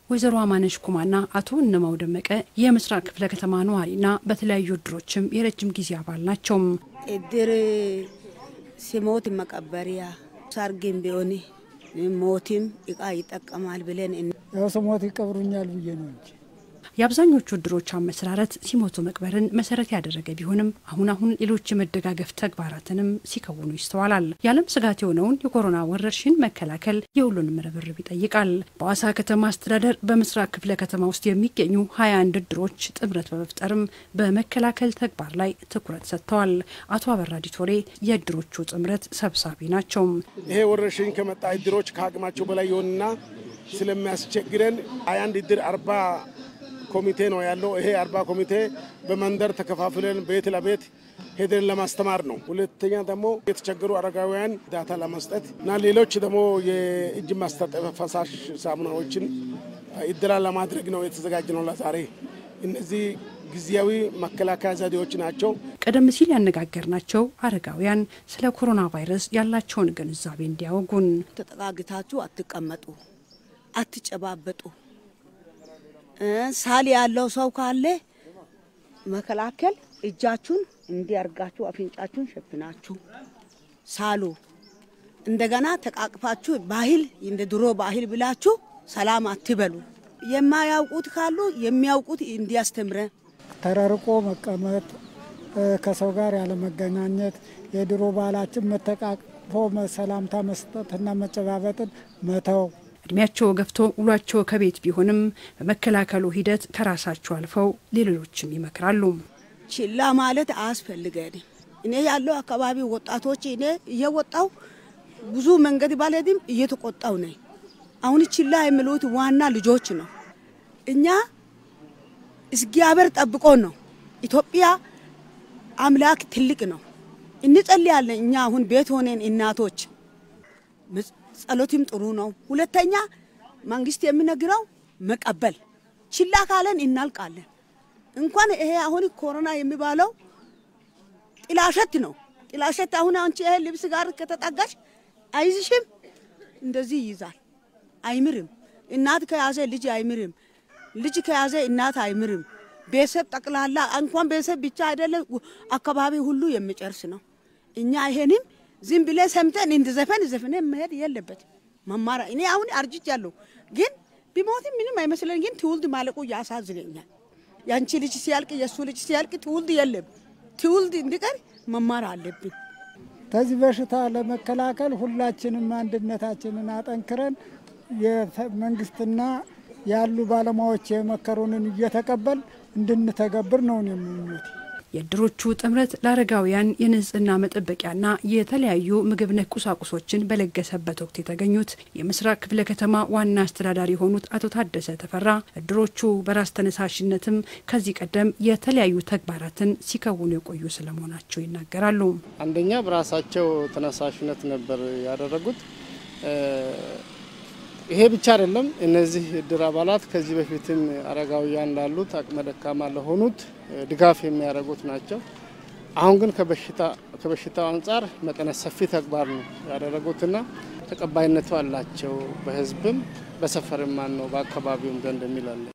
ወይዘሮ አማነሽ ኩማና አቶ እነማው ደመቀ የምስራቅ ክፍለ ከተማ ነዋሪና በተለያዩ እድሮችም የረጅም ጊዜ አባል ናቸው። እድር ሲሞት መቀበሪያ ሰርግም ቢሆን ሞትም እቃ ይጠቀማል ብለን ያው ስሞት ይቀብሩኛል ብዬ ነው እንጂ የአብዛኞቹ እድሮች አመሰራረት ሲሞቱ መቅበርን መሰረት ያደረገ ቢሆንም አሁን አሁን ሌሎች የመደጋገፍ ተግባራትንም ሲከውኑ ይስተዋላል። የዓለም ስጋት የሆነውን የኮሮና ወረርሽኝ መከላከል የሁሉንም ርብርብ ይጠይቃል። በሐዋሳ ከተማ አስተዳደር በምስራቅ ክፍለ ከተማ ውስጥ የሚገኙ ሀያ አንድ እድሮች ጥምረት በመፍጠርም በመከላከል ተግባር ላይ ትኩረት ሰጥተዋል። አቶ አበራ ዲቶሬ የእድሮቹ ጥምረት ሰብሳቢ ናቸው። ይሄ ወረርሽኝ ከመጣ እድሮች ከአቅማቸው በላይ የሆንና ስለሚያስቸግረን ሀያ አንድ እድር አርባ ኮሚቴ ነው ያለው። ይሄ አርባ ኮሚቴ በመንደር ተከፋፍለን ቤት ለቤት ሄደን ለማስተማር ነው። ሁለተኛ ደግሞ የተቸገሩ አረጋውያን ዳታ ለመስጠት እና ሌሎች ደግሞ የእጅ ማስታጠቢያ ፈሳሽ ሳሙናዎችን እድላ ለማድረግ ነው የተዘጋጀ ነው ለዛሬ። እነዚህ ጊዜያዊ መከላከያ ዘዴዎች ናቸው። ቀደም ሲል ያነጋገርናቸው አረጋውያን ስለ ኮሮና ቫይረስ ያላቸውን ግንዛቤ እንዲያወጉን ተጠጋግታችሁ አትቀመጡ፣ አትጨባበጡ ሳል ያለው ሰው ካለ መከላከል እጃችሁን እንዲያርጋችሁ አፍንጫችሁን ሸፍናችሁ ሳሉ። እንደገና ተቃቅፋችሁ ባህል እንደ ድሮ ባህል ብላችሁ ሰላም አትበሉ። የማያውቁት ካሉ የሚያውቁት እንዲያስተምረ ተራርቆ መቀመጥ፣ ከሰው ጋር ያለመገናኘት፣ የድሮ ባህላችን መተቃቅፎ ሰላምታ መስጠትና መጨባበጥን መተው እድሜያቸው ገፍቶ ውሏቸው ከቤት ቢሆንም በመከላከሉ ሂደት ከራሳቸው አልፈው ሌሎችም ይመክራሉ። ችላ ማለት አያስፈልገንም። እኔ ያለው አካባቢ ወጣቶች እኔ እየወጣው ብዙ መንገድ ባልሄድም እየተቆጣው ነኝ። አሁን ችላ የሚሉት ዋና ልጆች ነው። እኛ እግዚአብሔር ጠብቆ ነው። ኢትዮጵያ አምላክ ትልቅ ነው። እንጸልያለን። እኛ አሁን ቤት ሆነን እናቶች ጸሎትም ጥሩ ነው። ሁለተኛ መንግስት የሚነግረው መቀበል፣ ችላ ካለን እናልቃለን። እንኳን ይሄ አሁን ኮሮና የሚባለው ጥላሸት ነው። ጥላሸት አሁን አንቺ ይሄ ልብስ ጋር ከተጠጋሽ አይዝሽም፣ እንደዚህ ይይዛል፣ አይምርም። እናት ከያዘ ልጅ አይምርም፣ ልጅ ከያዘ እናት አይምርም። ቤተሰብ ጠቅላላ እንኳን ቤተሰብ ብቻ አይደለም አካባቢ ሁሉ የሚጨርስ ነው። እኛ ይሄንም ዝም ብለን ሰምተን እንደ ዘፈን ዘፍነ መሄድ የለበትም። መማራ እኔ አሁን አርጅት ያለው ግን ቢሞትም ምንም አይመስለን። ግን ትውልድ ማለቁ ያሳዝነኛል። ያንቺ ልጅ ሲያልቅ የእሱ ልጅ ሲያልቅ ትውልድ የለም። ትውልድ እንዲቀር መማር አለብን። ከዚህ በሽታ ለመከላከል ሁላችንም አንድነታችንን አጠንክረን የመንግስትና ያሉ ባለሙያዎች የመከሩንን እየተቀበል እንድንተገብር ነው የምኞት። የእድሮቹ ጥምረት ለአረጋውያን የንጽህና መጠበቂያና የተለያዩ ምግብ ነክ ቁሳቁሶችን በለገሰበት ወቅት የተገኙት የምስራቅ ክፍለ ከተማ ዋና አስተዳዳሪ የሆኑት አቶ ታደሰ ተፈራ እድሮቹ በራስ ተነሳሽነትም ከዚህ ቀደም የተለያዩ ተግባራትን ሲከውኑ የቆዩ ስለመሆናቸው ይናገራሉ። አንደኛ በራሳቸው ተነሳሽነት ነበር ያደረጉት። ይሄ ብቻ አይደለም። እነዚህ እድር አባላት ከዚህ በፊትም አረጋውያን ላሉት አቅመ ደካማ ለሆኑት ድጋፍ የሚያደርጉት ናቸው። አሁን ግን ከበሽታው አንጻር መጠነ ሰፊ ተግባር ነው ያደረጉትና ተቀባይነቱ አላቸው። በህዝብም በሰፈርም ማን ነው በአካባቢውም ዘንድ የሚላለን